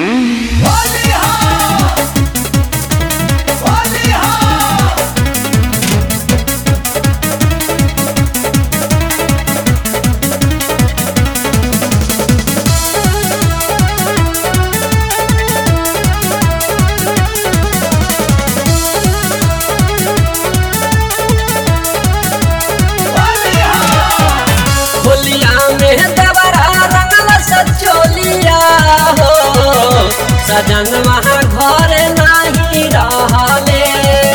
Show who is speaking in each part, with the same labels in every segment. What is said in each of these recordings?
Speaker 1: होलिया में देवरा रंगल सचोलिया हो सजन वहाँ घर नहीं रहले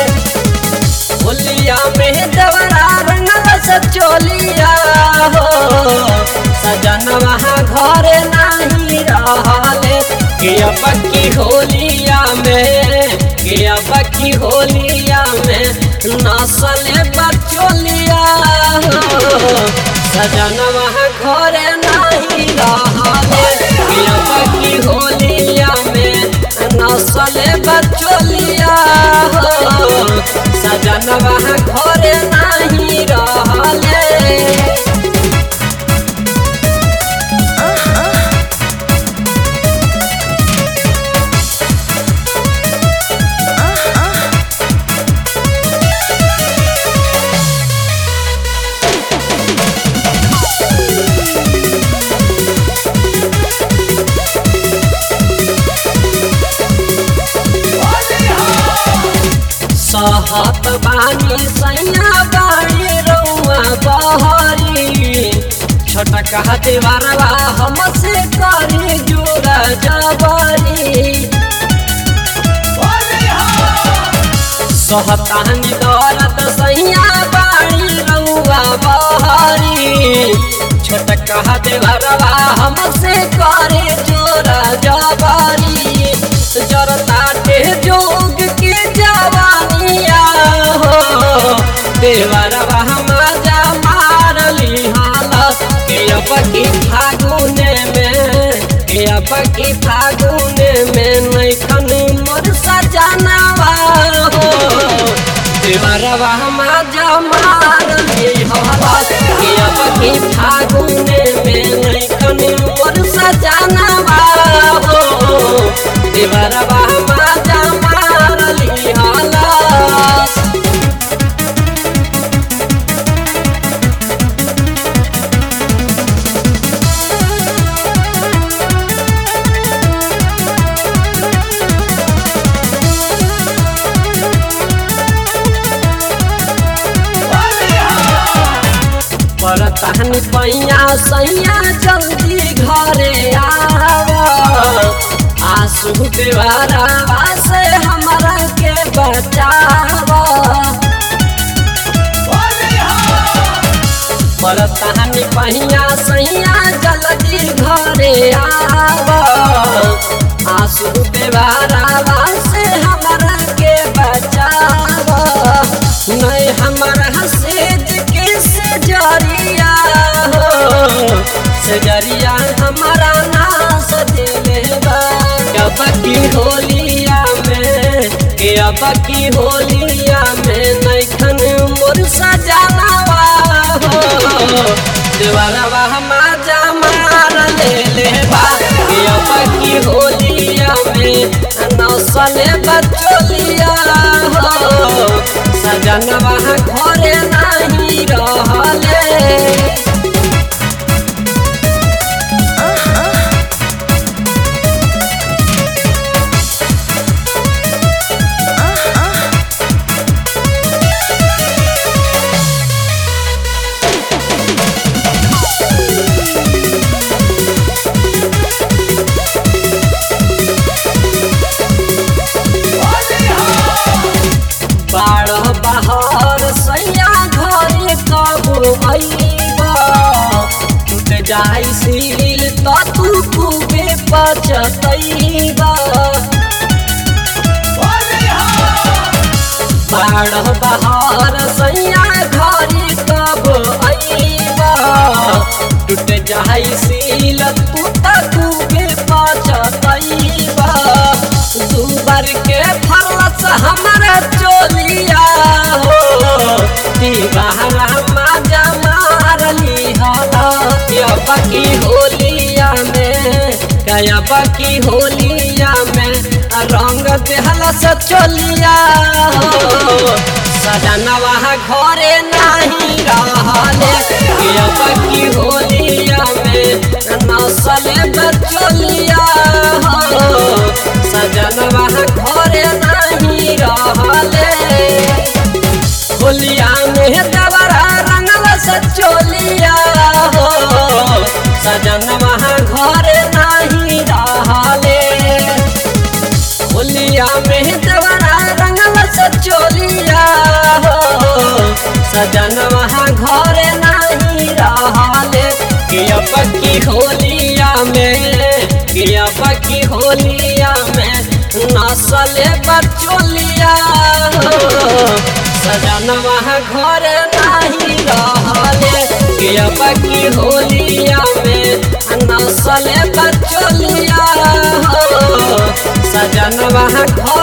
Speaker 1: होलिया में देवरा रंगल सचोलिया हो सजन वहाँ घर नहीं रहले के अब की होलिया में के अब की होलिया में नसल बचोलिया हो सजन वहाँ घर नहीं रहले अब की होलिया में नसल बचोलिया हो सजन वहाँ घर नहीं रहले सहत बानी सैया बाड़ी रउआ बहरी छोटका देवरवा हमसे करी जोड़ा जबरी सहतानी दरद सैया बाड़ी रउआ बहरी छोटका देवरवा हमसे करे जोड़ा जबरी जरताटे जोग के जवानिया हो देवरवा मजा मारली हालत के अब की फागुने में के अब की फागुने में नैखन मोर सजनवा हो देवरवा मजा मारली हालत के अब की फागुने में नैखन मोर सजनवा हो देवरवा मजा मारली हालत परतहन पैया सैया जल्दी घरे आव आंसू देवरवा से हमरा के बचाव परतहन पैया सैया जल्दी घरे आव आंसू देवरवा से हमरा के बचाव नहीं हमारा सेज के सजरिया हो सजरिया हमारा नाश दिले बा अब की होलिया में के अब की होलिया में नैखन मोर सजनवा हो देवरवा मजा मार ले ले बा के अब की होलिया में नौसले बचोलिया हो सजनवा घरे नहीं रहले बारह बहर सैया घरे कब अइबा टूट जाई सील त तू खूबे पचतैबा बारह बहर सैया घरे कब अइबा टूट जाई सील तू त खूबे पचतैबा दू बार के फलस हमारा चोलिया हो दीवारा माजा मारली हला बाकी होलिया में अब की होलिया में रंग देहला से चलिया हो सजनवा घरे नहीं रहले अब की होलिया में नसले बचलिया हो सजनवा घरे नहीं रहले होलिया में दवरा रंगवा से चोलिया हो सजन वहाँ घर नहीं रहले होलिया में दवरा रंगवा से चोलिया हो सजन वहाँ घर नहीं रहले गिया पक्की होलिया में गिया पक्की होलिया में नसले बचोलिया हो सजन वहाँ घर नहीं रहले गिया पक्की होलिया में नसले बचोलिया हो सजन वहाँ घर